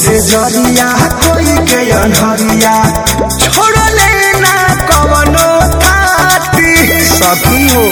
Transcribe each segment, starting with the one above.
से जरिया कोई के अनहरिया छोड़ले ना कवनो थाती सखी हो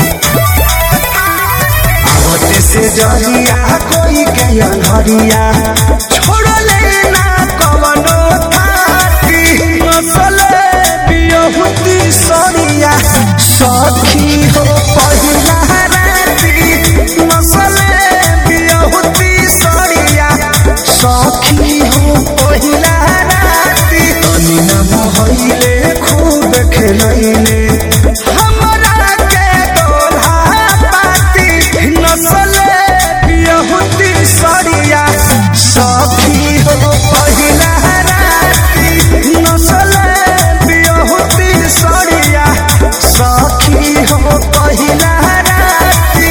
आवते से जरिया कोई के अनहरिया छोड़ले ना कवनो थाती नसले बियहुती सरिया सखी हो पहिला राती नसले बियहुती सरिया सखी हो पहिला राती तनी न मोहइले खूब खेलैले हमरा के दोल्हा पाती नसले बियहुती सरिया सखी हो पहिला राती नसले बियहुती सरिया सखी हो पहिला राती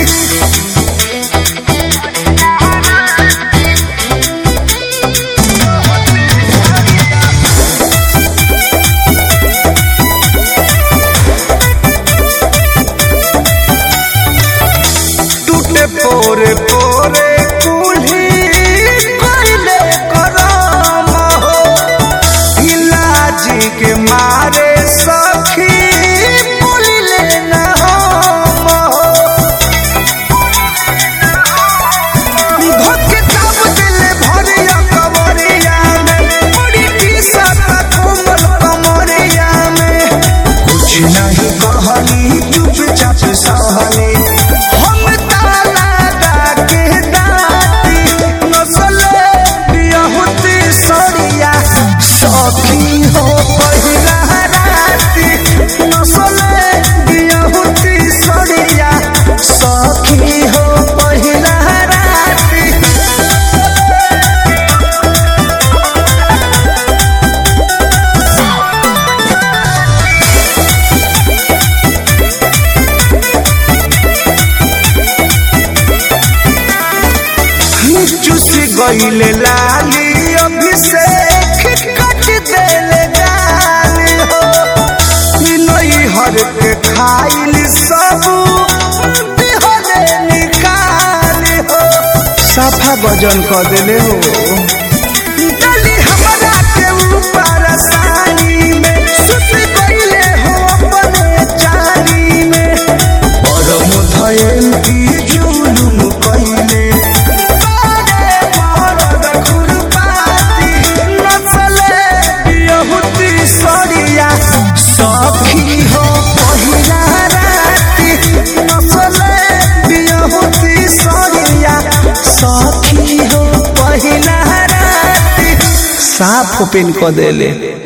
टूटे पोरे पोरे कुल्ही कोइले करम हो इलाजी के मारे सखी बोलिले न हम हो धोके दाब दिले भरिया कमरिया में बड़ी टीसत कोमल कमरिया में कुछ नहीं कहली चुपचाप सहली हम ताला के दाती नसले बियहुती सरिया सखी हो पहिला राती नसले बियहुती सरिया सखी हो पहिला राती चुस गईले लाली अभिषेक कट देले गाली हो नई हर के खाइल सब दिहले निकाली हो साफा वजन कर देले हो डली हमरा के ऊपर सानी में सुत गईले हो अपने चाली में परम धयल की जुलुम कइले बारे मरद खुरपाती नचले बियहुती सरिया सखी हो पहिला राती नचले बियहुती सरिया सखी हो पहिला राती साफ ओपन क देले